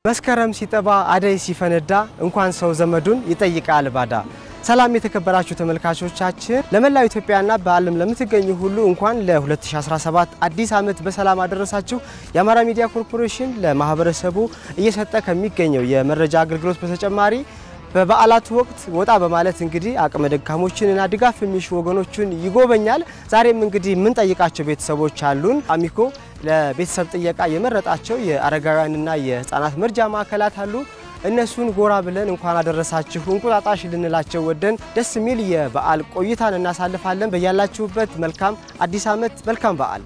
መስከረም ሲጠባ አደይ ሲፈነዳ እንኳን ሰው ዘመዱን ይጠይቃል ባዳ። ሰላም የተከበራችሁ ተመልካቾቻችን፣ ለመላው ኢትዮጵያና በዓለም ለምትገኙ ሁሉ እንኳን ለ2017 አዲስ ዓመት በሰላም አደረሳችሁ። የአማራ ሚዲያ ኮርፖሬሽን ለማህበረሰቡ እየሰጠ ከሚገኘው የመረጃ አገልግሎት በተጨማሪ በበዓላቱ ወቅት ወጣ በማለት እንግዲህ አቅመ ደካሞችንና ድጋፍ የሚሹ ወገኖችን ይጎበኛል። ዛሬም እንግዲህ የምንጠይቃቸው ቤተሰቦች አሉን። አሚኮ ለቤተሰብ ጥየቃ የመረጣቸው የአረጋውያንና የህፃናት መርጃ ማዕከላት አሉ። እነሱን ጎራ ብለን እንኳን አደረሳችሁ እንቁጣጣሽ ልንላቸው ወደን ደስ የሚል የበዓል ቆይታን እናሳልፋለን። በያላችሁበት መልካም አዲስ ዓመት፣ መልካም በዓል።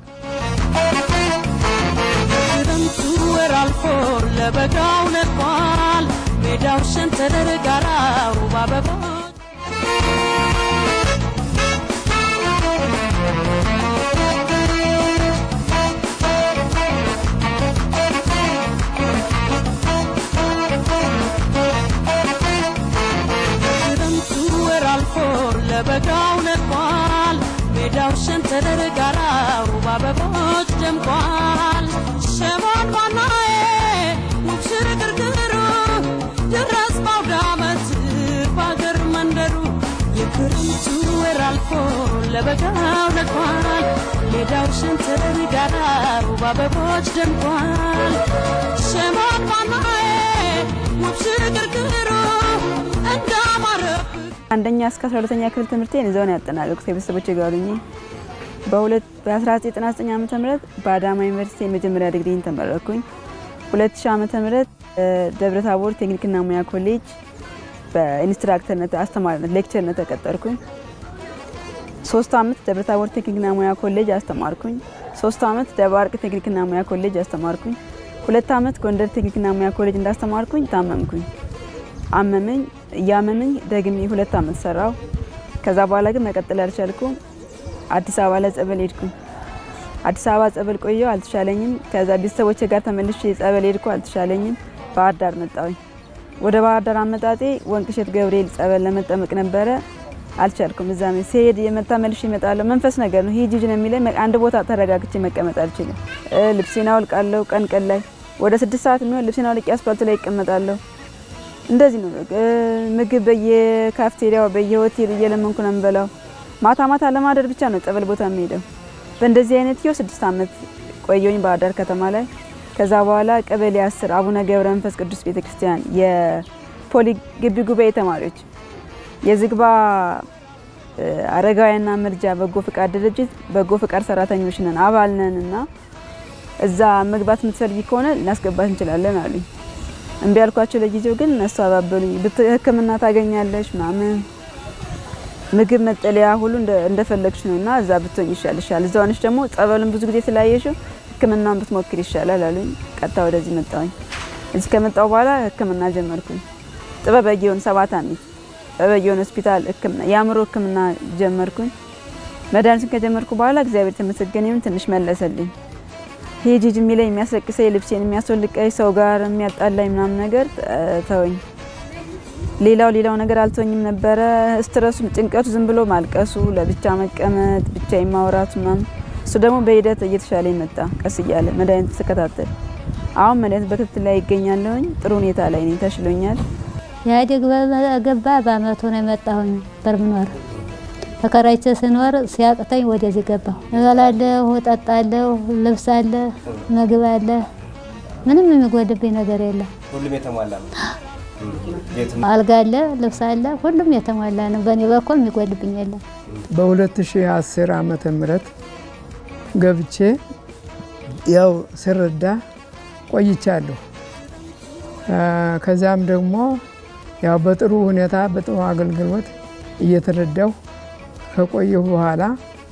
ክረምቱ ወር አልፎ ለበጋው ነጥቋል። ሜዳው ሸንተረር ጋራው በአበቦች ክረምቱ ወር አልፎ ለበጋው ነጥቋል። ሜዳው ሸንተረር ጋራው በአበቦች ደምቋል። ሸሞን ባናዬ ውብ ሽርግርግሩ ድረስ ባውደ ዓመት በአገር መንደሩ የክረምቱ ወር አልፎ ለበጋው ነጥቋል። ሜዳው ሸንተረር ጋራው በአበቦች ደምቋል። ሸሞን ባናዬ ውብ ሽርግርግሩ እንዳማረብ አንደኛ እስከ 12ኛ ክፍል ትምህርቴን እዛው ነው ያጠናቀቅኩት ከቤተሰቦቼ ጋር ሆኜ። በሁለት በ1999 ዓመተ ምህረት በአዳማ ዩኒቨርሲቲ የመጀመሪያ ዲግሪን ተመረኩኝ። 2000 ዓመተ ምህረት ደብረ ታቦር ቴክኒክና ሙያ ኮሌጅ በኢንስትራክተርነት አስተማሪነት ሌክቸርነት ተቀጠርኩኝ። ሶስት አመት ደብረ ታቦር ቴክኒክና ሙያ ኮሌጅ አስተማርኩኝ። ሶስት አመት ደባርቅ ቴክኒክና ሙያ ኮሌጅ አስተማርኩኝ። ሁለት አመት ጎንደር ቴክኒክና ሙያ ኮሌጅ እንዳስተማርኩኝ ታመምኩኝ። አመመኝ እያመመኝ ደግሜ ሁለት አመት ሰራው። ከዛ በኋላ ግን መቀጠል አልቻልኩም። አዲስ አበባ ላይ ጸበል ሄድኩኝ። አዲስ አበባ ጸበል ቆየው፣ አልተሻለኝም። ከዛ ቤተሰቦቼ ጋር ተመልሼ ጸበል ሄድኩ፣ አልተሻለኝም። ባህር ዳር መጣሁኝ። ወደ ባህር ዳር አመጣጤ ወንቅሸት ገብርኤል ጸበል ለመጠመቅ ነበረ፣ አልቻልኩም። እዛ ሲሄድ የመታ መልሼ እመጣለሁ። መንፈስ ነገር ነው። ሂጂ ነው የሚለኝ። አንድ ቦታ ተረጋግቼ መቀመጥ አልችልም። ልብሴን አወልቃለሁ። ቀን ቀን ላይ ወደ ስድስት ሰዓት የሚሆን ልብሴን አውልቄ አስፓልት ላይ ይቀመጣለሁ። እንደዚህ ነው። ምግብ በየካፍቴሪያው በየሆቴል እየለመንኩ ነው የምበላው። ማታ ማታ ለማደር ብቻ ነው ጸበል ቦታ የሚሄደው። በእንደዚህ አይነት ህይወት ስድስት አመት ቆየሁኝ ባህር ዳር ከተማ ላይ። ከዛ በኋላ ቀበሌ አስር አቡነ ገብረ መንፈስ ቅዱስ ቤተክርስቲያን የፖሊ ግቢ ጉባኤ ተማሪዎች የዝግባ አረጋውያንና መርጃ በጎ ፍቃድ ድርጅት በጎ ፍቃድ ሰራተኞች ነን አባል ነን እና እዛ መግባት የምትፈልጊ ከሆነ ልናስገባት እንችላለን አሉኝ። እምቢ ያልኳቸው ለጊዜው ግን እነሱ አባበሉኝ። ሕክምና ታገኛለሽ ምናምን ምግብ መጠለያ ሁሉ እንደፈለግሽ ነው እና እዛ ብትሆኝ ይሻልሻል። እዛ ሆነሽ ደግሞ ጸበሉን ብዙ ጊዜ ስላየሽው ሕክምናውን ብትሞክር ይሻላል አሉኝ። ቀጥታ ወደዚህ መጣሁኝ። እዚህ ከመጣሁ በኋላ ሕክምና ጀመርኩኝ። ጥበበ ጊዮን ሰባት አሚት ጥበበ ጊዮን ሆስፒታል ሕክምና የአእምሮ ሕክምና ጀመርኩኝ። መድኃኒቱን ከጀመርኩ በኋላ እግዚአብሔር ተመሰገነ ይሁን ትንሽ መለሰልኝ። ሂጂ ሂጂ የሚለኝ የሚያስለቅሰኝ ልብሴን የሚያስወልቀኝ ሰው ጋር የሚያጣላኝ ምናምን ነገር ተወኝ። ሌላው ሌላው ነገር አልተወኝም ነበረ። ስትረሱ፣ ጭንቀቱ፣ ዝም ብሎ ማልቀሱ፣ ለብቻ መቀመጥ፣ ብቻ የማውራቱ ምናምን እሱ ደግሞ በሂደት እየተሻለ መጣ። ቀስ እያለ መድኃኒት ስከታተል አሁን መድኃኒት በክትትል ላይ ይገኛለሁኝ። ጥሩ ሁኔታ ላይ ነኝ፣ ተሽሎኛል። ኢህአዴግ በገባ በአመቱ ነው የመጣሁኝ በርምኖር ተከራይቼ ስኖር ሲያቅተኝ ወደዚህ ገባሁ። እበላለሁ፣ እጠጣለሁ፣ ልብስ አለ፣ ምግብ አለ። ምንም የሚጎድብኝ ነገር የለም። ሁሉም የተሟላ ነው። አልጋ አለ፣ ልብስ አለ፣ ሁሉም የተሟላ ነው። በእኔ በኩል የሚጎድብኝ የለም። በ2010 ዓመተ ምህረት ገብቼ ያው ስረዳ ቆይቻለሁ። ከዚያም ደግሞ ያው በጥሩ ሁኔታ በጥሩ አገልግሎት እየተረዳሁ ከቆየሁ በኋላ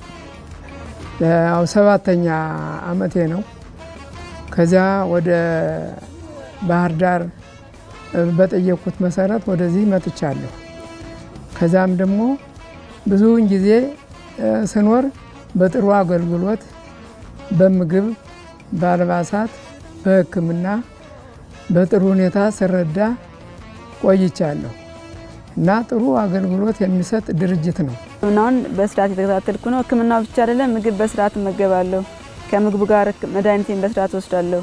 ያው ሰባተኛ አመቴ ነው። ከዚያ ወደ ባህር ዳር በጠየቅኩት መሰረት ወደዚህ መጥቻለሁ። ከዚያም ደግሞ ብዙውን ጊዜ ስኖር በጥሩ አገልግሎት በምግብ፣ በአልባሳት፣ በሕክምና በጥሩ ሁኔታ ስረዳ ቆይቻለሁ እና ጥሩ አገልግሎት የሚሰጥ ድርጅት ነው። ሕክምናውን በስርዓት የተከታተልኩ ነው። ሕክምናው ብቻ አይደለም፣ ምግብ በስርዓት እመገባለሁ። ከምግቡ ጋር መድኃኒቴን በስርዓት ወስዳለሁ።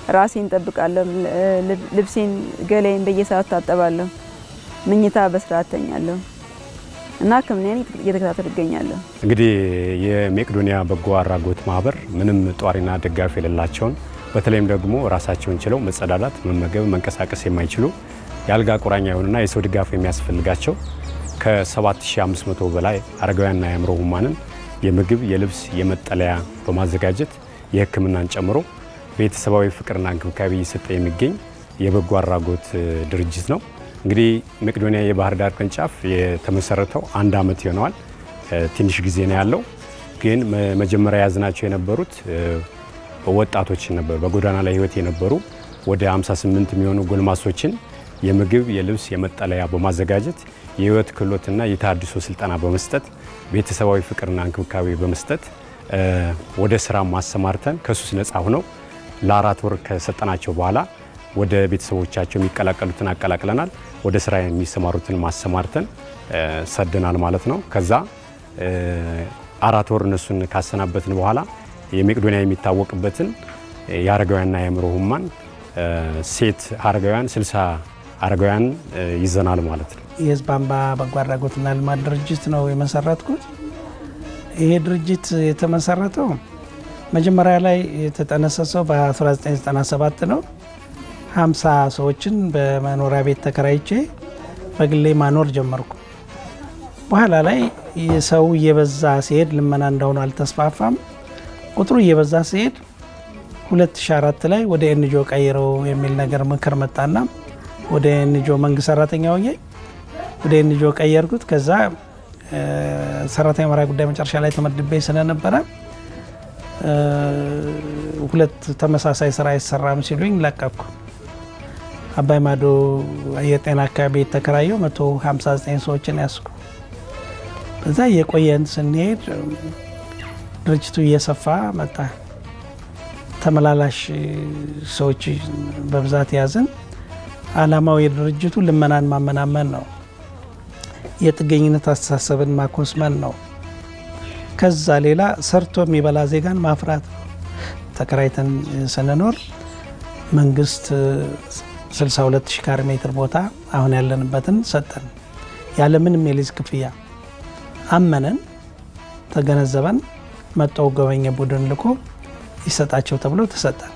ራሴን ጠብቃለሁ። ልብሴን፣ ገላዬን በየሰዓቱ ታጠባለሁ። ምኝታ በስርዓት ተኛለሁ እና ሕክምናዬን እየተከታተል እገኛለሁ። እንግዲህ የሜቄዶኒያ በጎ አድራጎት ማህበር ምንም ጧሪና ደጋፊ የሌላቸውን በተለይም ደግሞ ራሳቸውን ችለው መጸዳዳት፣ መመገብ፣ መንቀሳቀስ የማይችሉ የአልጋ ቁራኛ የሆኑና የሰው ድጋፍ የሚያስፈልጋቸው ከ7500 በላይ አረጋውያንና የአእምሮ ህሙማንን የምግብ፣ የልብስ፣ የመጠለያ በማዘጋጀት የህክምናን ጨምሮ ቤተሰባዊ ፍቅርና እንክብካቤ እየሰጠ የሚገኝ የበጎ አድራጎት ድርጅት ነው። እንግዲህ ሜቄዶኒያ የባህር ዳር ቅርንጫፍ የተመሰረተው አንድ ዓመት ይሆነዋል። ትንሽ ጊዜ ነው ያለው። ግን መጀመሪያ ያዝናቸው የነበሩት ወጣቶች ነበሩ። በጎዳና ላይ ህይወት የነበሩ ወደ 58 የሚሆኑ ጎልማሶችን የምግብ፣ የልብስ፣ የመጠለያ በማዘጋጀት የህይወት ክህሎትና የተሃድሶ ስልጠና በመስጠት ቤተሰባዊ ፍቅርና እንክብካቤ በመስጠት ወደ ስራ ማሰማርተን ከሱስ ነፃ ሆነው ለአራት ወር ከሰጠናቸው በኋላ ወደ ቤተሰቦቻቸው የሚቀላቀሉትን አቀላቅለናል። ወደ ስራ የሚሰማሩትን ማሰማርተን ሰደናል ማለት ነው። ከዛ አራት ወር እነሱን ካሰናበትን በኋላ የሜቄዶኒያ የሚታወቅበትን የአረጋውያንና የአእምሮ ህሙማን ሴት አረጋውያን 60 አረጋውያን ይዘናል ማለት ነው። የህዝብ አምባ በጎ አድራጎትና ልማት ድርጅት ነው የመሰረትኩት። ይሄ ድርጅት የተመሰረተው መጀመሪያ ላይ የተጠነሰሰው በ1997 ነው። 50 ሰዎችን በመኖሪያ ቤት ተከራይቼ በግሌ ማኖር ጀመርኩ። በኋላ ላይ ሰው እየበዛ ሲሄድ ልመና እንደሆነ አልተስፋፋም። ቁጥሩ እየበዛ ሲሄድ 2004 ላይ ወደ ኤንጆ ቀይረው የሚል ነገር ምክር መጣና ወደ ኤንጆ መንግስት ሰራተኛ ሆኜ ወደ ኤንጆ ቀየርኩት። ከዛ ሰራተኛ መራ ጉዳይ መጨረሻ ላይ ተመድቤ ስለነበረ ሁለት ተመሳሳይ ስራ አይሰራም ሲሉኝ ለቀኩ። አባይ ማዶ የጤና አካባቢ የተከራየው 159 ሰዎችን ያስኩ። በዛ እየቆየን ስንሄድ ድርጅቱ እየሰፋ መጣ። ተመላላሽ ሰዎች በብዛት ያዝን። አላማው የድርጅቱ ልመናን ማመናመን ነው። የጥገኝነት አስተሳሰብን ማኮስመን ነው። ከዛ ሌላ ሰርቶ የሚበላ ዜጋን ማፍራት ነው። ተከራይተን ስንኖር መንግስት 62 ሺህ ካሬ ሜትር ቦታ አሁን ያለንበትን ሰጠን፣ ያለምንም የሊዝ ክፍያ አመነን፣ ተገነዘበን። መጣው ጎበኘ ቡድን ልኮ ይሰጣቸው ተብሎ ተሰጠን።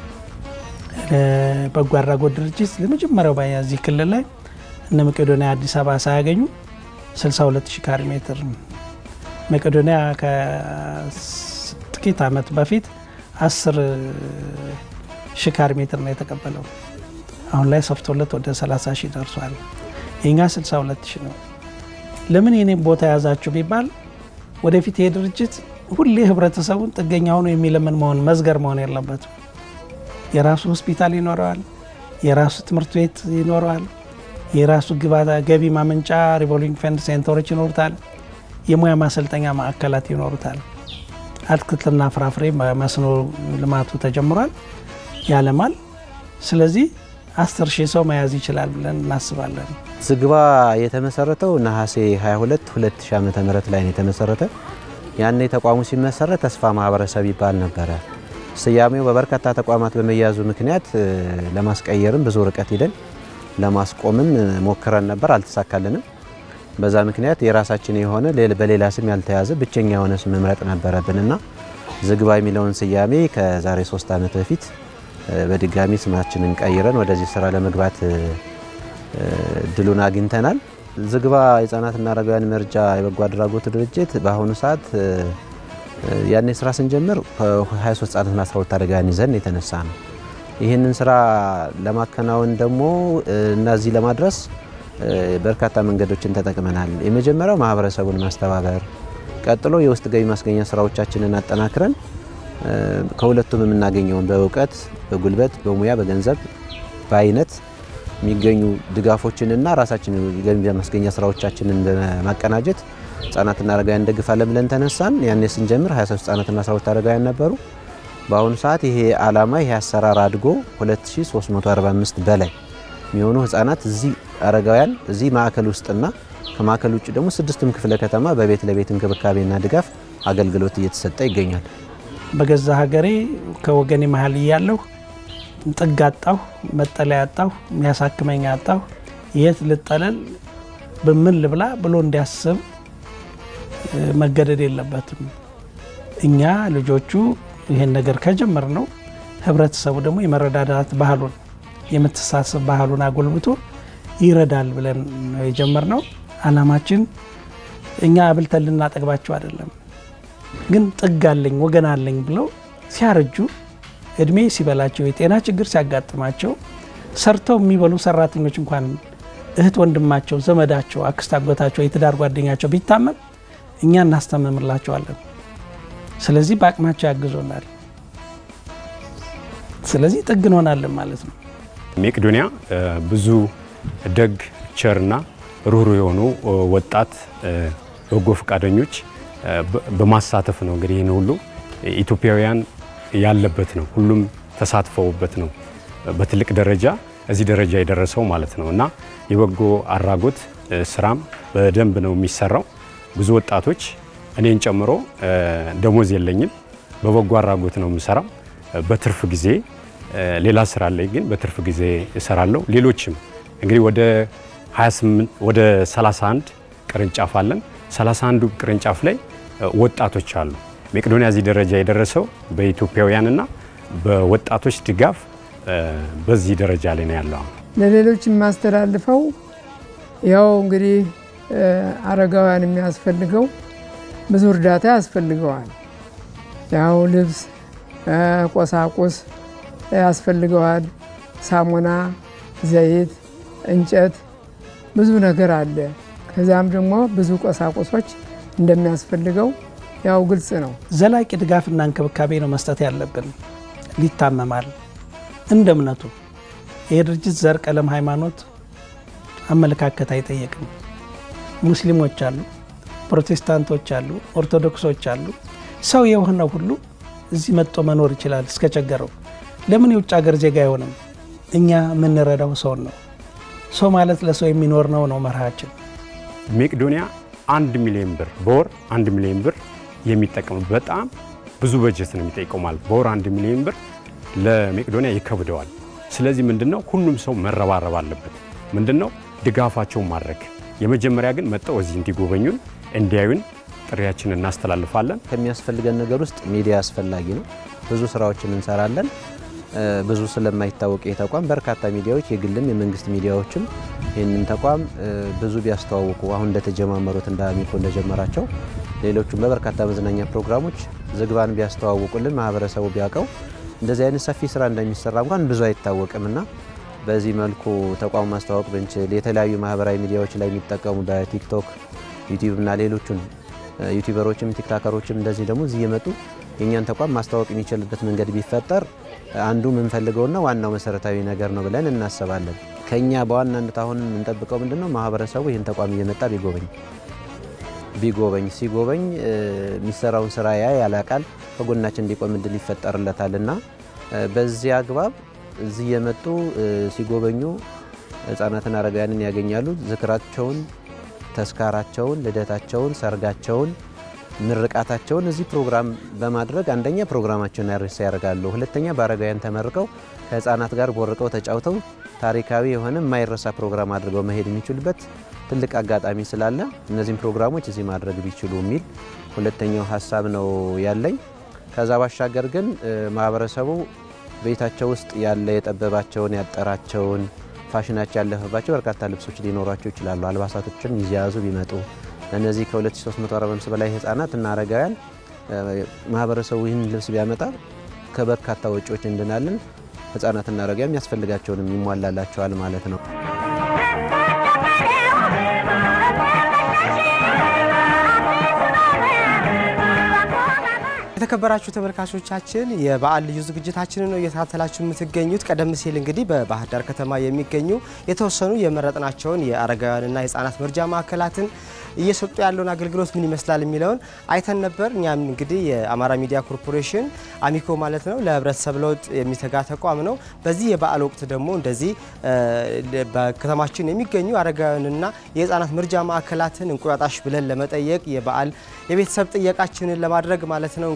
በጎ አድራጎት ድርጅት ለመጀመሪያው በዚህ ክልል ላይ እነ መቄዶኒያ አዲስ አበባ ሳያገኙ 62 ሺህ ካሬ ሜትር መቄዶኒያ ከጥቂት ዓመት በፊት 10 ሺህ ካሬ ሜትር ነው የተቀበለው። አሁን ላይ ሰፍቶለት ወደ 30 ሺህ ደርሷል። የኛ 62 ሺህ ነው። ለምን የኔም ቦታ የያዛችሁ ቢባል ወደፊት ይሄ ድርጅት ሁሌ ህብረተሰቡን ጥገኛ ሆኖ የሚለምን መሆን መዝገር መሆን የለበትም። የራሱ ሆስፒታል ይኖረዋል፣ የራሱ ትምህርት ቤት ይኖረዋል፣ የራሱ ገቢ ማመንጫ ሪቮልቪንግ ፈንድ ሴንተሮች ይኖሩታል፣ የሙያ ማሰልጠኛ ማዕከላት ይኖሩታል። አትክልትና ፍራፍሬ መስኖ ልማቱ ተጀምሯል፣ ያለማል። ስለዚህ አስር ሺህ ሰው መያዝ ይችላል ብለን እናስባለን። ዝግባ የተመሰረተው ነሐሴ 22 2000 ዓመተ ምህረት ላይ ነው የተመሰረተ። ያኔ ተቋሙ ሲመሰረት ተስፋ ማህበረሰብ ይባል ነበረ። ስያሜው በበርካታ ተቋማት በመያዙ ምክንያት ለማስቀየርም ብዙ ርቀት ሂደን ለማስቆምም ሞክረን ነበር፣ አልተሳካልንም። በዛ ምክንያት የራሳችን የሆነ በሌላ ስም ያልተያዘ ብቸኛ የሆነ ስም መምረጥ ነበረብንና ዝግባ የሚለውን ስያሜ ከዛሬ ሶስት ዓመት በፊት በድጋሚ ስማችንን ቀይረን ወደዚህ ስራ ለመግባት እድሉን አግኝተናል። ዝግባ የህጻናትና አረጋውያን መርጃ የበጎ አድራጎት ድርጅት በአሁኑ ሰዓት ያኔ ስራ ስንጀምር 23 ህጻናትና 12 አረጋውያን ይዘን የተነሳ ነው። ይህንን ስራ ለማከናወን ደግሞ እነዚህ ለማድረስ በርካታ መንገዶችን ተጠቅመናል። የመጀመሪያው ማህበረሰቡን ማስተባበር፣ ቀጥሎ የውስጥ ገቢ ማስገኛ ስራዎቻችንን አጠናክረን ከሁለቱም የምናገኘውን በእውቀት፣ በጉልበት፣ በሙያ፣ በገንዘብ፣ በአይነት የሚገኙ ድጋፎችንና ራሳችን ገቢ ማስገኛ ስራዎቻችንን በማቀናጀት ህጻናትና አረጋውያን እንደግፋለን ብለን ተነሳን። ያኔ ስንጀምር 23 ህጻናትና 12 አረጋውያን ነበሩ። በአሁኑ ሰዓት ይሄ አላማ ይሄ አሰራር አድጎ 2345 በላይ የሚሆኑ ህጻናት እዚህ አረጋውያን እዚህ ማዕከል ውስጥና ከማዕከል ውጭ ደግሞ ስድስቱም ክፍለ ከተማ በቤት ለቤት እንክብካቤና ድጋፍ አገልግሎት እየተሰጠ ይገኛል። በገዛ ሀገሬ ከወገኔ መሀል እያለሁ ጥግ አጣሁ፣ መጠለያ አጣሁ፣ የሚያሳክመኝ አጣሁ፣ የት ልጠለል፣ በምን ልብላ ብሎ እንዲያስብ መገደድ የለበትም። እኛ ልጆቹ ይህን ነገር ከጀመር ነው ህብረተሰቡ ደግሞ የመረዳዳት ባህሉን የመተሳሰብ ባህሉን አጎልብቶ ይረዳል ብለን ነው የጀመርነው። አላማችን እኛ አብልተን ልናጠግባቸው አይደለም፣ ግን ጥግ አለኝ ወገን አለኝ ብለው ሲያረጁ እድሜ ሲበላቸው የጤና ችግር ሲያጋጥማቸው ሰርተው የሚበሉ ሰራተኞች እንኳን እህት ወንድማቸው፣ ዘመዳቸው፣ አክስት አጎታቸው፣ የትዳር ጓደኛቸው ቢታመም እኛ እናስታመምላቸዋለን። ስለዚህ በአቅማቸው ያግዞናል። ስለዚህ ጥግ እንሆናለን ማለት ነው። መቄዶንያ ብዙ ደግ ቸርና ሩህሩህ የሆኑ ወጣት በጎ ፈቃደኞች በማሳተፍ ነው እንግዲህ ይህን ሁሉ ኢትዮጵያውያን ያለበት ነው። ሁሉም ተሳትፈውበት ነው በትልቅ ደረጃ እዚህ ደረጃ የደረሰው ማለት ነው እና የበጎ አድራጎት ስራም በደንብ ነው የሚሰራው። ብዙ ወጣቶች እኔን ጨምሮ ደሞዝ የለኝም፣ በበጎ አድራጎት ነው የምሰራው። በትርፍ ጊዜ ሌላ ስራ ላይ ግን በትርፍ ጊዜ እሰራለሁ። ሌሎችም እንግዲህ ወደ 28 ወደ 31 ቅርንጫፍ አለን። 31ዱ ቅርንጫፍ ላይ ወጣቶች አሉ። መቄዶንያ እዚህ ደረጃ የደረሰው በኢትዮጵያውያንና በወጣቶች ድጋፍ በዚህ ደረጃ ላይ ነው ያለው። ለሌሎች የማስተላልፈው ያው እንግዲህ አረጋውያን የሚያስፈልገው ብዙ እርዳታ ያስፈልገዋል። ያው ልብስ፣ ቆሳቁስ ያስፈልገዋል። ሳሙና፣ ዘይት፣ እንጨት ብዙ ነገር አለ። ከዚያም ደግሞ ብዙ ቆሳቁሶች እንደሚያስፈልገው ያው ግልጽ ነው። ዘላቂ ድጋፍና እንክብካቤ ነው መስጠት ያለብን። ሊታመማል እንደ እምነቱ ይህ ድርጅት ዘር፣ ቀለም፣ ሃይማኖት፣ አመለካከት አይጠየቅም። ሙስሊሞች አሉ፣ ፕሮቴስታንቶች አሉ፣ ኦርቶዶክሶች አሉ። ሰው የሆነው ሁሉ እዚህ መጥቶ መኖር ይችላል እስከቸገረው። ለምን የውጭ ሀገር ዜጋ አይሆንም? እኛ የምንረዳው ሰውን ነው። ሰው ማለት ለሰው የሚኖር ነው ነው መርሃችን። መቄዶንያ አንድ ሚሊዮን ብር በወር አንድ ሚሊዮን ብር የሚጠቀሙ በጣም ብዙ በጀት ነው የሚጠይቀው ማለት በወር አንድ ሚሊዮን ብር ለመቄዶንያ ይከብደዋል። ስለዚህ ምንድነው ሁሉም ሰው መረባረብ አለበት። ምንድነው ድጋፋቸውን ማድረግ የመጀመሪያ ግን መጥተው እዚህ እንዲጎበኙን እንዲያዩን ጥሪያችንን እናስተላልፋለን። ከሚያስፈልገን ነገር ውስጥ ሚዲያ አስፈላጊ ነው። ብዙ ስራዎችን እንሰራለን። ብዙ ስለማይታወቅ ይህ ተቋም በርካታ ሚዲያዎች የግልም የመንግስት ሚዲያዎችም ይህንን ተቋም ብዙ ቢያስተዋውቁ አሁን እንደተጀማመሩት እንደ አሚኮ እንደጀመራቸው ሌሎቹም በበርካታ መዝናኛ ፕሮግራሞች ዝግባን ቢያስተዋውቁልን ማህበረሰቡ ቢያውቀው እንደዚህ አይነት ሰፊ ስራ እንደሚሰራ እንኳን ብዙ አይታወቅም እና በዚህ መልኩ ተቋሙ ማስተዋወቅ ብንችል የተለያዩ ማህበራዊ ሚዲያዎች ላይ የሚጠቀሙ በቲክቶክ ዩቲዩብ እና ሌሎቹን ዩቲዩበሮችም ቲክታከሮችም እንደዚህ ደግሞ እዚህ እየመጡ የእኛን ተቋም ማስተዋወቅ የሚችልበት መንገድ ቢፈጠር አንዱ የምንፈልገውና ዋናው መሰረታዊ ነገር ነው ብለን እናስባለን። ከኛ በዋናነት አሁን የምንጠብቀው ምንድን ነው? ማህበረሰቡ ይህን ተቋም እየመጣ ቢጎበኝ ቢጎበኝ ሲጎበኝ የሚሰራውን ስራ ያ ያላቃል ከጎናችን እንዲቆም እድል ይፈጠርለታል እና በዚህ አግባብ እዚህ የመጡ ሲጎበኙ ህጻናትን አረጋውያንን ያገኛሉ። ዝክራቸውን፣ ተስካራቸውን፣ ልደታቸውን፣ ሰርጋቸውን፣ ምርቃታቸውን እዚህ ፕሮግራም በማድረግ አንደኛ ፕሮግራማቸውን ያርስ ያደርጋሉ። ሁለተኛ በአረጋውያን ተመርቀው ከህፃናት ጋር ቦርቀው ተጫውተው ታሪካዊ የሆነ የማይረሳ ፕሮግራም አድርገው መሄድ የሚችሉበት ትልቅ አጋጣሚ ስላለ እነዚህም ፕሮግራሞች እዚህ ማድረግ ቢችሉ የሚል ሁለተኛው ሀሳብ ነው ያለኝ። ከዛ ባሻገር ግን ማህበረሰቡ ቤታቸው ውስጥ ያለ የጠበባቸውን ያጠራቸውን ፋሽናቸው ያለፈባቸው በርካታ ልብሶች ሊኖሯቸው ይችላሉ። አልባሳቶችን ይዘያዙ ቢመጡ ለእነዚህ ከ2345 በላይ ህጻናት እና አረጋውያን ማህበረሰቡ ይህን ልብስ ቢያመጣ ከበርካታ ወጪዎች እንድናለን። ህጻናትና አረጋውያን የሚያስፈልጋቸውንም ይሟላላቸዋል ማለት ነው። የተከበራችሁ ተመልካቾቻችን የበዓል ልዩ ዝግጅታችንን ነው እየተከታተላችሁ የምትገኙት። ቀደም ሲል እንግዲህ በባህር ዳር ከተማ የሚገኙ የተወሰኑ የመረጥናቸውን የአረጋውያንና የህፃናት መርጃ ማዕከላትን እየሰጡ ያለውን አገልግሎት ምን ይመስላል የሚለውን አይተን ነበር። እኛም እንግዲህ የአማራ ሚዲያ ኮርፖሬሽን አሚኮ ማለት ነው ለህብረተሰብ ለውጥ የሚተጋ ተቋም ነው። በዚህ የበዓል ወቅት ደግሞ እንደዚህ በከተማችን የሚገኙ አረጋውያንና የህፃናት መርጃ ማዕከላትን እንቁጣጣሽ ብለን ለመጠየቅ የበዓል የቤተሰብ ጥየቃችንን ለማድረግ ማለት ነው እንግዲህ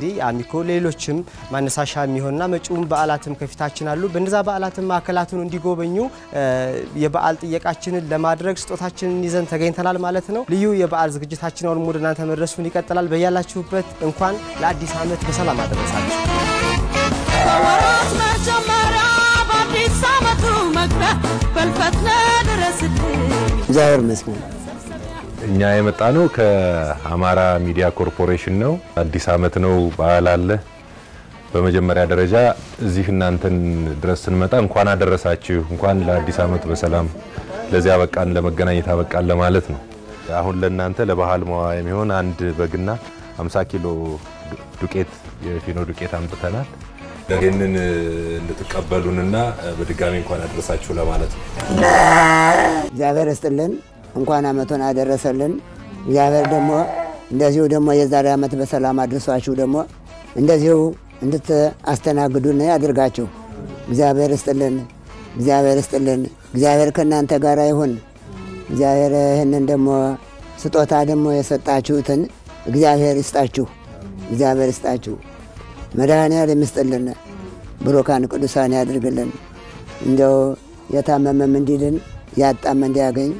እንግዲህ አሚኮ ሌሎችም ማነሳሻ የሚሆንና መጪውን በዓላትም ከፊታችን አሉ። በእነዛ በዓላትም ማዕከላቱን እንዲጎበኙ የበዓል ጥየቃችንን ለማድረግ ስጦታችንን ይዘን ተገኝተናል ማለት ነው። ልዩ የበዓል ዝግጅታችን አሁን ወደ እናንተ መድረሱን ይቀጥላል። በያላችሁበት እንኳን ለአዲስ ዓመት በሰላም አደረሳችሁ። በወራት መጀመሪያ በአዲስ ዓመቱ መግቢያ በልፈትነ ድረስልኝ እግዚአብሔር ይመስገን። እኛ የመጣ ነው ከአማራ ሚዲያ ኮርፖሬሽን ነው። አዲስ ዓመት ነው፣ በዓል አለ። በመጀመሪያ ደረጃ እዚህ እናንተን ድረስ ስንመጣ እንኳን አደረሳችሁ፣ እንኳን ለአዲስ ዓመት በሰላም ለዚያ በቃን፣ ለመገናኘት አበቃን ለማለት ነው። አሁን ለእናንተ ለባህል መዋያ የሚሆን አንድ በግና 50 ኪሎ ዱቄት የፊኖ ዱቄት አምጥተናል። ይህንን እንድትቀበሉንና በድጋሚ እንኳን አደረሳችሁ ለማለት ነው። እግዚአብሔር ይስጥልን፣ እንኳን አመቱን አደረሰልን። እግዚአብሔር ደግሞ እንደዚሁ ደግሞ የዛሬ ዓመት በሰላም አድርሷችሁ ደግሞ እንደዚሁ እንድታስተናግዱን ያድርጋችሁ። እግዚአብሔር ይስጥልን፣ እግዚአብሔር ይስጥልን። እግዚአብሔር ከእናንተ ጋር ይሁን። እግዚአብሔር ይህንን ደግሞ ስጦታ ደግሞ የሰጣችሁትን እግዚአብሔር ይስጣችሁ፣ እግዚአብሔር ይስጣችሁ። መድኃኔዓለም ይስጥልን፣ ብሩካን ቅዱሳን ያድርግልን። እንደው የታመመም እንዲድን ያጣም እንዲያገኝ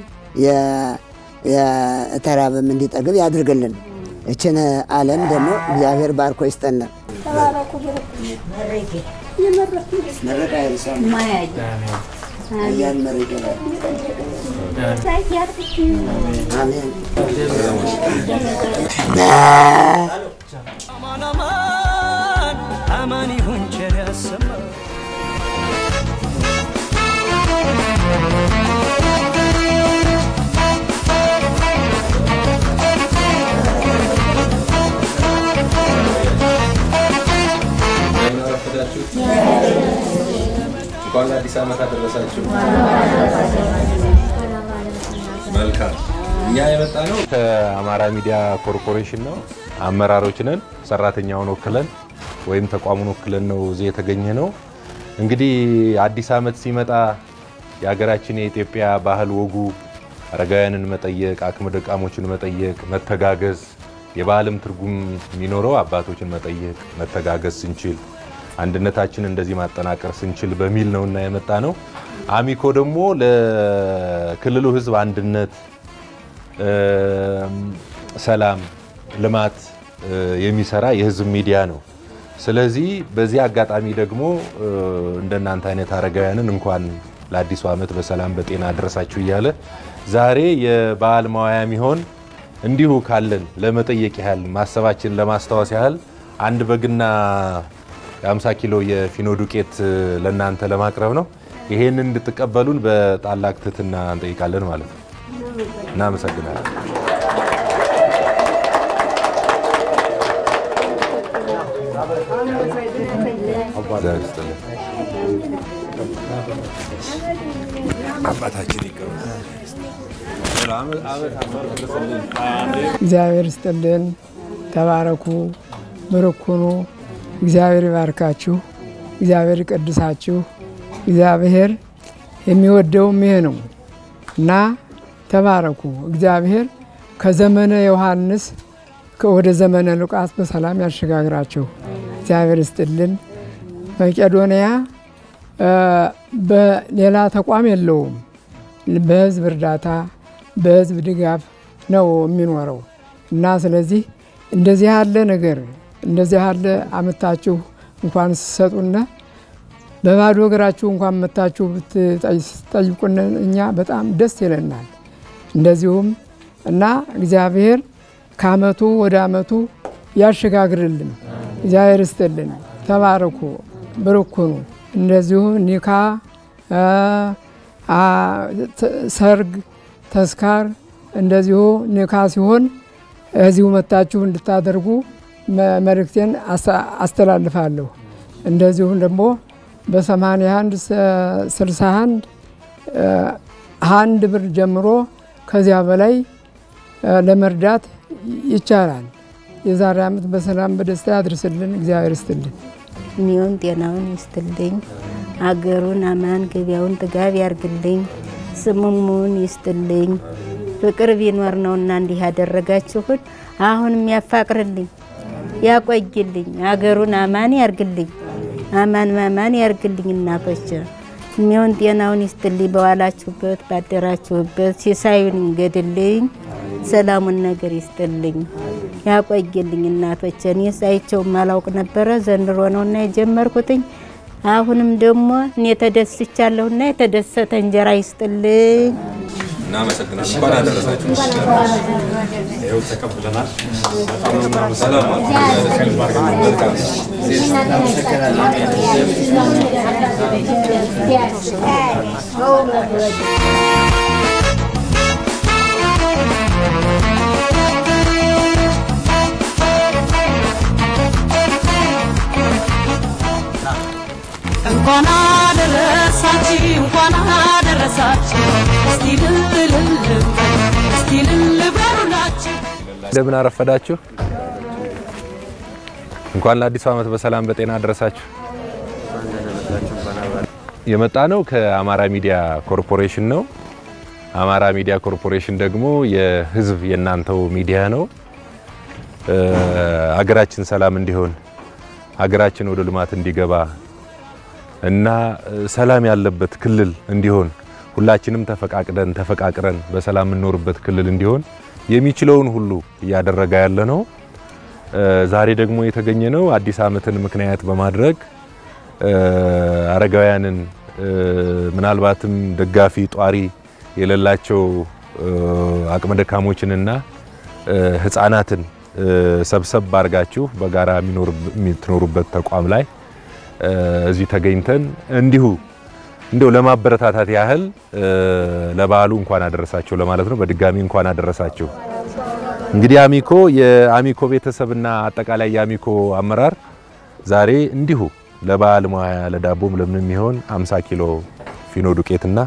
የተራበም እንዲጠግብ ያድርግልን። እችን ዓለም ደግሞ እግዚአብሔር ባርኮ ይስጠን። አማን አማን አማን ይሁን ቸር ያሰማን እንኳን ለአዲስ ዓመት አደረሳችሁ። መልካም። እኛ የመጣ ነው ከአማራ ሚዲያ ኮርፖሬሽን ነው። አመራሮች ነን። ሰራተኛውን ወክለን ወይም ተቋሙን ወክለን ነው እዚህ የተገኘ ነው። እንግዲህ አዲስ ዓመት ሲመጣ የሀገራችን የኢትዮጵያ ባህል ወጉ አረጋውያንን መጠየቅ፣ አቅመ ደካሞችን መጠየቅ፣ መተጋገዝ የባህልም ትርጉም የሚኖረው አባቶችን መጠየቅ፣ መተጋገዝ ስንችል አንድነታችን እንደዚህ ማጠናቀር ስንችል በሚል ነውና የመጣ ነው። አሚኮ ደግሞ ለክልሉ ሕዝብ አንድነት፣ ሰላም፣ ልማት የሚሰራ የህዝብ ሚዲያ ነው። ስለዚህ በዚህ አጋጣሚ ደግሞ እንደናንተ አይነት አረጋውያንን እንኳን ለአዲሱ ዓመት በሰላም በጤና አደረሳችሁ እያለ ዛሬ የበዓል መዋያ የሚሆን እንዲሁ ካለን ለመጠየቅ ያህል ማሰባችን ለማስታወስ ያህል አንድ በግና የ50 ኪሎ የፊኖ ዱቄት ለእናንተ ለማቅረብ ነው። ይሄንን እንድትቀበሉን በታላቅ ትህትና እንጠይቃለን ማለት ነው። እናመሰግናለን። እግዚአብሔር ይስጥልን። አባታችን ይቀሩ እግዚአብሔር ይስጥልን። ተባረኩ፣ ብሩክ ሁኑ። እግዚአብሔር ይባርካችሁ፣ እግዚአብሔር ይቀድሳችሁ። እግዚአብሔር የሚወደውም ይሄ ነው እና ተባረኩ። እግዚአብሔር ከዘመነ ዮሐንስ ወደ ዘመነ ሉቃስ በሰላም ያሸጋግራችሁ። እግዚአብሔር ይስጥልን። መቄዶንያ በሌላ ተቋም የለውም። በህዝብ እርዳታ በህዝብ ድጋፍ ነው የሚኖረው እና ስለዚህ እንደዚህ ያለ ነገር እንደዚህ ያለ አመታችሁ እንኳን ስሰጡና በባዶ እግራችሁ እንኳን መታችሁ ብትጠይቁን እኛ በጣም ደስ ይለናል። እንደዚሁም እና እግዚአብሔር ከአመቱ ወደ አመቱ ያሸጋግርልን። እግዚአብሔር ይስጥልን። ተባረኩ፣ ብሩክ ሁኑ። እንደዚሁ ኒካ፣ ሰርግ፣ ተስካር እንደዚሁ ኒካ ሲሆን እዚሁ መታችሁ እንድታደርጉ መልእክቴን አስተላልፋለሁ። እንደዚሁም ደግሞ በ81 61 አንድ ብር ጀምሮ ከዚያ በላይ ለመርዳት ይቻላል። የዛሬ ዓመት በሰላም በደስታ ያድርስልን። እግዚአብሔር ይስጥልን። እድሜውን ጤናውን ይስጥልኝ። አገሩን አማን ገቢያውን ጥጋብ ያርግልኝ። ስሙሙን ይስጥልኝ። ፍቅር ቢኖር ነውና እንዲህ ያደረጋችሁን አሁንም ያፋቅርልኝ። ያቆይልኝ፣ አገሩን አማን ያርግልኝ፣ አማን ማማን ያርግልኝ። እናቶች እሚሆን ጤናውን ይስጥልኝ፣ በዋላችሁበት ባደራችሁበት ሲሳዩን ይንገድልኝ፣ ሰላሙን ነገር ይስጥልኝ፣ ያቆይልኝ። እናቶች እኔ ሳይቸው ማላውቅ ነበረ ዘንድሮ ነውና የጀመርኩትኝ አሁንም ደግሞ እኔ ተደስቻለሁና የተደሰተ እንጀራ ይስጥልኝ። እናመሰግናለን። እንኳን አደረሳችሁ። ይኸው ተቀብለናል። ሰላም ዋሉ። መልካም እንኳን አደረሳችሁ እንኳን አደረሳችሁ እስቲ ልልል እስቲ ልል በሉላችሁ እንደምን አረፈዳችሁ። እንኳን ለአዲሱ ዓመት በሰላም በጤና አደረሳችሁ። የመጣ ነው ከአማራ ሚዲያ ኮርፖሬሽን ነው። አማራ ሚዲያ ኮርፖሬሽን ደግሞ የህዝብ የእናንተው ሚዲያ ነው። ሀገራችን ሰላም እንዲሆን ሀገራችን ወደ ልማት እንዲገባ እና ሰላም ያለበት ክልል እንዲሆን ሁላችንም ተፈቃቅደን ተፈቃቅረን በሰላም የምንኖርበት ክልል እንዲሆን የሚችለውን ሁሉ እያደረገ ያለ ነው። ዛሬ ደግሞ የተገኘ ነው አዲስ ዓመትን ምክንያት በማድረግ አረጋውያንን ምናልባትም ደጋፊ ጧሪ የሌላቸው አቅመ ደካሞችንና ህፃናትን ሰብሰብ አድርጋችሁ በጋራ የምትኖሩበት ተቋም ላይ እዚህ ተገኝተን እንዲሁ እንደው ለማበረታታት ያህል ለበዓሉ እንኳን አደረሳችሁ ለማለት ነው። በድጋሚ እንኳን አደረሳችሁ። እንግዲህ አሚኮ የአሚኮ ቤተሰብና አጠቃላይ የአሚኮ አመራር ዛሬ እንዲሁ ለበዓል ሙያ ለዳቦም ለምን የሚሆን 50 ኪሎ ፊኖ ዱቄትና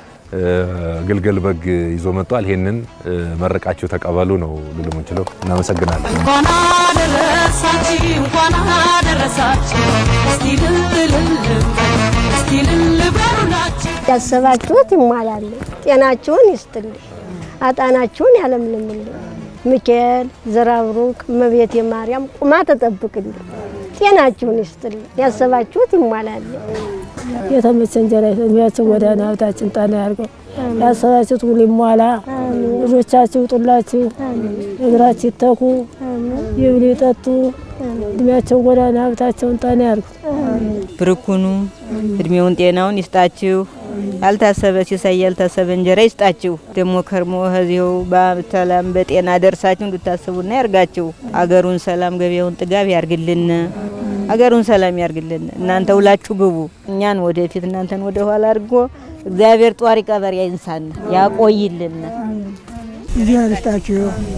ግልገል በግ ይዞ መጥቷል። ይሄንን መረቃችሁ ተቀበሉ ነው ልል የምንችለው። እናመሰግናለን። እንኳን አደረሳችሁ እንኳን አደረሳችሁ እስቲ ልልል እስቲ ልል በሉላችሁ ያሰባችሁት ይሟላል። ጤናችሁን ይስጥልኝ፣ አጣናችሁን ያለምልምልኝ። ሚካኤል ዘራብሩክ እመቤቴ ማርያም ቁማ ተጠብቅልኝ፣ ጤናችሁን ይስጥልኝ፣ ያሰባችሁት ይሟላል። የተመቸ እንጀራ እድሜያችን ጎዳና ሀብታችን ጣና ያርገው። ያሰባችሁት ሁሉ ይሟላ። ልጆቻችሁ ይውጡላችሁ፣ እግራችሁ ይተኩ፣ ይብሉ ይጠጡ። እድሜያቸው ጎዳና ሀብታቸውን ጣና ያርጉት። ብርኩኑ እድሜውን ጤናውን ይስጣችሁ። ያልታሰበ ሲሳይ ያልታሰበ እንጀራ ይስጣችሁ። ደግሞ ከርሞ ከዚሁ በሰላም በጤና ደርሳችሁ እንድታስቡና ያርጋችሁ። አገሩን ሰላም ገበያውን ጥጋብ ያርግልን። አገሩን ሰላም ያርግልን። እናንተ ውላችሁ ግቡ፣ እኛን ወደፊት እናንተን ወደ ኋላ አድርጎ እግዚአብሔር ጧሪ ቀበሪ አይንሳን ያቆይልን። እግዚአብሔር ይስጣችሁ፣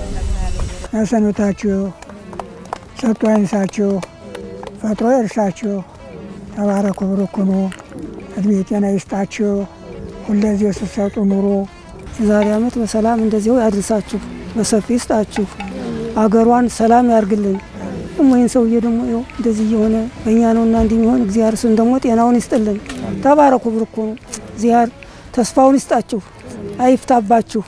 ያሰኑታችሁ፣ ሰጥቶ አይንሳችሁ፣ ፈጥሮ ይርሳችሁ። ተባረኩ፣ ብሩክ ሁኑ፣ እድሜ ጤና ይስጣችሁ። ሁለዚህ ስትሰጡ ኑሮ የዛሬ ዓመት በሰላም እንደዚሁ ያድርሳችሁ፣ በሰፊ ይስጣችሁ፣ አገሯን ሰላም ያርግልን። ደግሞ ይህን ሰውዬ ደግሞ ይኸው እንደዚህ እየሆነ በእኛ ነውና እንዲህ የሚሆን እግዚአብሔር እሱን ደግሞ ጤናውን ይስጥልን። ተባረኩ፣ ብሩክ ሁኑ። እግዚአብሔር ተስፋውን ይስጣችሁ፣ አይፍታባችሁ።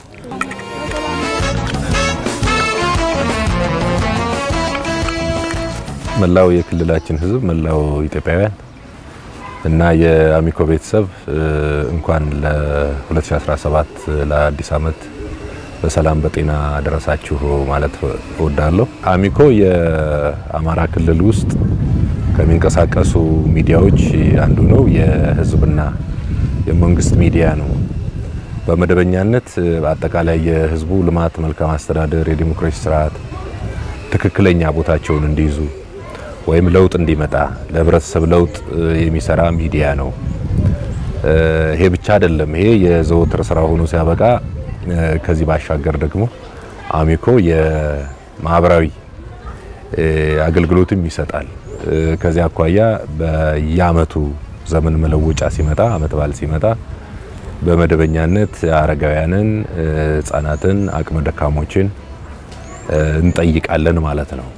መላው የክልላችን ሕዝብ መላው ኢትዮጵያውያን እና የአሚኮ ቤተሰብ እንኳን ለ2017 ለአዲስ ዓመት በሰላም በጤና ደረሳችሁ ማለት እወዳለሁ። አሚኮ የአማራ ክልል ውስጥ ከሚንቀሳቀሱ ሚዲያዎች አንዱ ነው። የህዝብና የመንግስት ሚዲያ ነው። በመደበኛነት አጠቃላይ የህዝቡ ልማት፣ መልካም አስተዳደር፣ የዲሞክራሲ ስርዓት ትክክለኛ ቦታቸውን እንዲይዙ ወይም ለውጥ እንዲመጣ ለህብረተሰብ ለውጥ የሚሰራ ሚዲያ ነው። ይሄ ብቻ አይደለም። ይሄ የዘወትር ስራ ሆኖ ሲያበቃ ከዚህ ባሻገር ደግሞ አሚኮ የማህበራዊ አገልግሎትም ይሰጣል። ከዚህ አኳያ በየአመቱ ዘመን መለወጫ ሲመጣ አመት በዓል ሲመጣ በመደበኛነት አረጋውያንን፣ ህጻናትን፣ አቅመ ደካሞችን እንጠይቃለን ማለት ነው።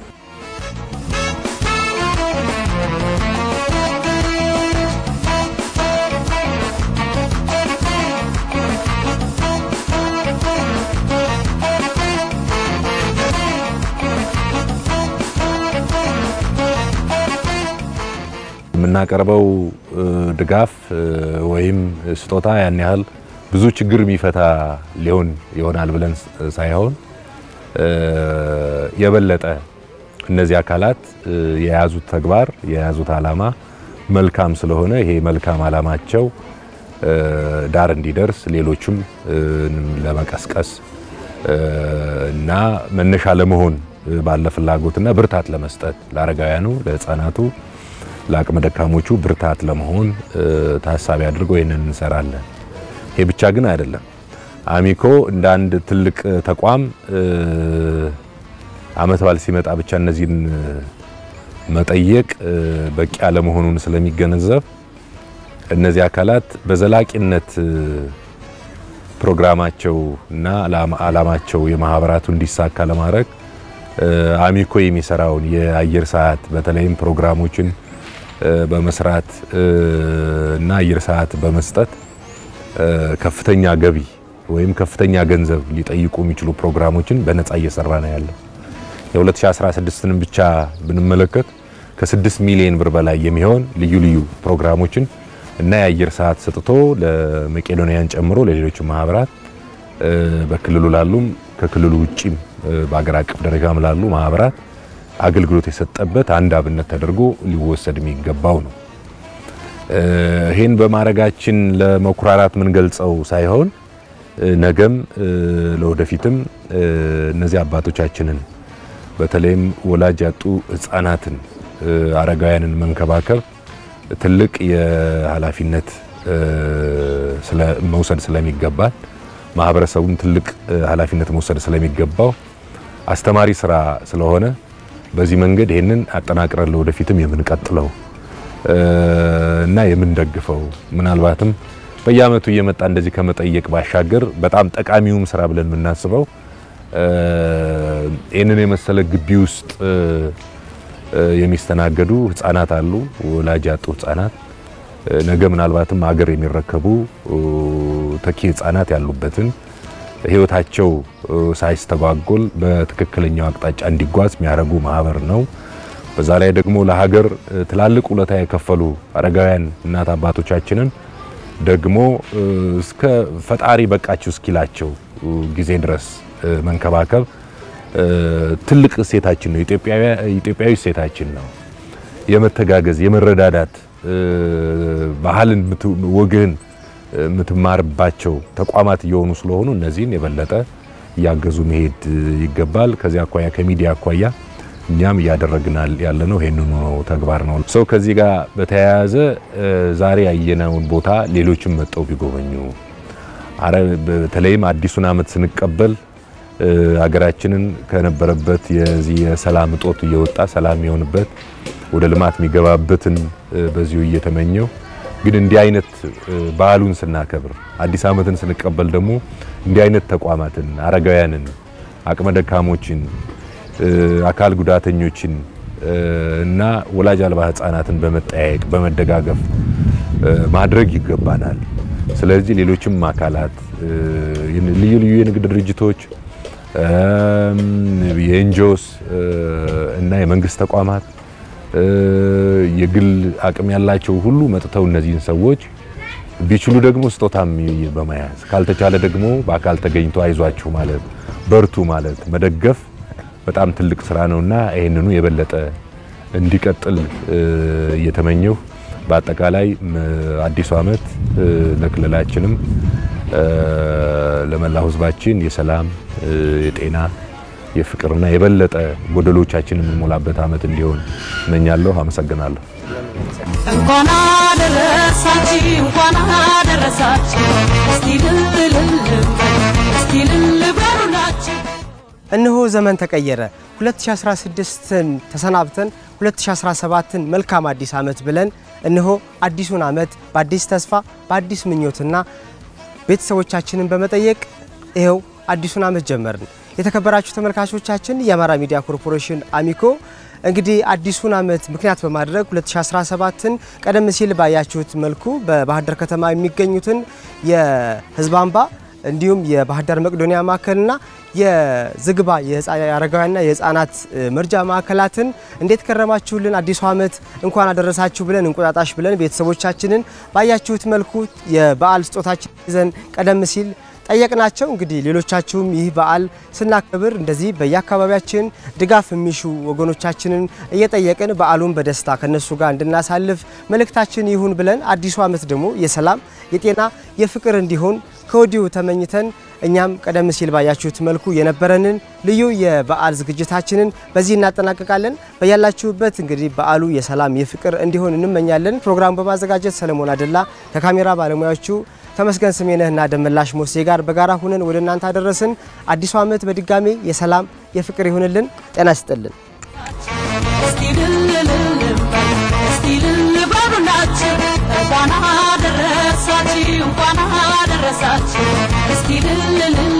የምናቀርበው ድጋፍ ወይም ስጦታ ያን ያህል ብዙ ችግር የሚፈታ ሊሆን ይሆናል ብለን ሳይሆን የበለጠ እነዚህ አካላት የያዙት ተግባር የያዙት ዓላማ መልካም ስለሆነ ይሄ መልካም ዓላማቸው ዳር እንዲደርስ ሌሎችም ለመቀስቀስ እና መነሻ ለመሆን ባለ ፍላጎትና ብርታት ለመስጠት ለአረጋውያኑ፣ ለሕፃናቱ፣ ለአቅመ ደካሞቹ ብርታት ለመሆን ታሳቢ አድርገው ይህንን እንሰራለን። ይሄ ብቻ ግን አይደለም። አሚኮ እንደ አንድ ትልቅ ተቋም አመት በዓል ሲመጣ ብቻ እነዚህን መጠየቅ በቂ አለመሆኑን ስለሚገነዘብ እነዚህ አካላት በዘላቂነት ፕሮግራማቸው እና ዓላማቸው የማህበራቱ እንዲሳካ ለማድረግ አሚኮ የሚሰራውን የአየር ሰዓት በተለይም ፕሮግራሞችን በመስራት እና አየር ሰዓት በመስጠት ከፍተኛ ገቢ ወይም ከፍተኛ ገንዘብ ሊጠይቁ የሚችሉ ፕሮግራሞችን በነፃ እየሰራ ነው ያለው። የ2016ን ብቻ ብንመለከት ከ6 ሚሊዮን ብር በላይ የሚሆን ልዩ ልዩ ፕሮግራሞችን እና የአየር ሰዓት ሰጥቶ ለመቄዶንያን ጨምሮ ለሌሎች ማህበራት በክልሉ ላሉም ከክልሉ ውጪም በአገር አቀፍ ደረጃም ላሉ ማህበራት አገልግሎት የሰጠበት አንድ አብነት ተደርጎ ሊወሰድ የሚገባው ነው። ይህን በማድረጋችን ለመኩራራት የምንገልጸው ሳይሆን ነገም ለወደፊትም እነዚህ አባቶቻችንን በተለይም ወላጅ ያጡ ህፃናትን፣ አረጋውያንን መንከባከብ ትልቅ የኃላፊነት መውሰድ ስለሚገባል ማህበረሰቡም ትልቅ ኃላፊነት መውሰድ ስለሚገባው አስተማሪ ስራ ስለሆነ በዚህ መንገድ ይህንን አጠናቅረን ለወደፊትም የምንቀጥለው እና የምንደግፈው ምናልባትም በየአመቱ እየመጣ እንደዚህ ከመጠየቅ ባሻገር በጣም ጠቃሚውም ስራ ብለን የምናስበው ይህንን የመሰለ ግቢ ውስጥ የሚስተናገዱ ህፃናት አሉ፣ ወላጅ ያጡ ህፃናት ነገ ምናልባትም ሀገር የሚረከቡ ተኪ ህፃናት ያሉበትን ህይወታቸው ሳይስተጓጎል በትክክለኛው አቅጣጫ እንዲጓዝ የሚያደርጉ ማህበር ነው። በዛ ላይ ደግሞ ለሀገር ትላልቅ ውለታ የከፈሉ አረጋውያን እናት አባቶቻችንን ደግሞ እስከ ፈጣሪ በቃችሁ እስኪላቸው ጊዜ ድረስ መንከባከብ ትልቅ እሴታችን ነው። ኢትዮጵያዊ እሴታችን ነው። የመተጋገዝ የመረዳዳት ባህልን ወግህን የምትማርባቸው ተቋማት እየሆኑ ስለሆኑ እነዚህን የበለጠ እያገዙ መሄድ ይገባል። ከዚህ አኳያ ከሚዲያ አኳያ እኛም እያደረግናል ያለነው ይሄንኑ ነው ተግባር ነው። ሰው ከዚህ ጋር በተያያዘ ዛሬ ያየነውን ቦታ ሌሎችም መጠው ቢጎበኙ በተለይም አዲሱን ዓመት ስንቀበል ሀገራችንን ከነበረበት የዚህ የሰላም እጦት እየወጣ ሰላም የሚሆንበት ወደ ልማት የሚገባበትን በዚሁ እየተመኘው ግን እንዲህ አይነት ባህሉን ስናከብር አዲስ ዓመትን ስንቀበል ደግሞ እንዲህ አይነት ተቋማትን አረጋውያንን፣ አቅመ ደካሞችን፣ አካል ጉዳተኞችን እና ወላጅ አልባ ህጻናትን በመጠያየቅ በመደጋገፍ ማድረግ ይገባናል። ስለዚህ ሌሎችም አካላት ልዩ ልዩ የንግድ ድርጅቶች የኤንጂኦስ እና የመንግስት ተቋማት የግል አቅም ያላቸው ሁሉ መጥተው እነዚህን ሰዎች ቢችሉ ደግሞ ስጦታም በመያዝ ካልተቻለ ደግሞ በአካል ተገኝቶ አይዟችሁ ማለት በርቱ ማለት መደገፍ በጣም ትልቅ ስራ ነውና ይህንኑ የበለጠ እንዲቀጥል እየተመኘሁ በአጠቃላይ አዲሱ ዓመት ለክልላችንም ለመላው ህዝባችን የሰላም የጤና የፍቅርና የበለጠ ጎደሎቻችን የምንሞላበት ዓመት እንዲሆን እመኛለሁ። አመሰግናለሁ። እንኳን አደረሳችሁ እንኳን አደረሳችሁ። እስቲ ልል እስቲ ልል በሉላችሁ። እነሆ ዘመን ተቀየረ። 2016ን ተሰናብተን 2017ን መልካም አዲስ ዓመት ብለን እነሆ አዲሱን ዓመት በአዲስ ተስፋ በአዲስ ምኞትና ቤተሰቦቻችንን በመጠየቅ ይኸው አዲሱን ዓመት ጀመርን። የተከበራችሁ ተመልካቾቻችን የአማራ ሚዲያ ኮርፖሬሽን አሚኮ እንግዲህ አዲሱን ዓመት ምክንያት በማድረግ 2017ን ቀደም ሲል ባያችሁት መልኩ በባህር ዳር ከተማ የሚገኙትን የህዝብ አምባ እንዲሁም የባህር ዳር መቄዶንያ ማዕከልና የዝግባ የአረጋውያንና የህፃናት መርጃ ማዕከላትን እንዴት ከረማችሁልን? አዲሱ ዓመት እንኳን አደረሳችሁ ብለን እንቁጣጣሽ ብለን ቤተሰቦቻችንን ባያችሁት መልኩ የበዓል ስጦታችን ይዘን ቀደም ሲል ጠየቅናቸው። እንግዲህ ሌሎቻችሁም ይህ በዓል ስናከብር እንደዚህ በየአካባቢያችን ድጋፍ የሚሹ ወገኖቻችንን እየጠየቅን በዓሉን በደስታ ከነሱ ጋር እንድናሳልፍ መልእክታችን ይሁን ብለን አዲሱ ዓመት ደግሞ የሰላም የጤና የፍቅር እንዲሆን ከወዲሁ ተመኝተን እኛም ቀደም ሲል ባያችሁት መልኩ የነበረንን ልዩ የበዓል ዝግጅታችንን በዚህ እናጠናቅቃለን። በያላችሁበት እንግዲህ በዓሉ የሰላም የፍቅር እንዲሆን እንመኛለን። ፕሮግራሙ በማዘጋጀት ሰለሞን አደላ ከካሜራ ባለሙያዎቹ ተመስገን ስሜነህና ደመላሽ ሞሴ ጋር በጋራ ሁነን ወደ እናንተ አደረስን። አዲሱ ዓመት በድጋሜ የሰላም የፍቅር ይሁንልን። ጤና ይስጥልን። እንኳን አደረሳችሁ እንኳን አደረሳችሁ እስቲ ልልል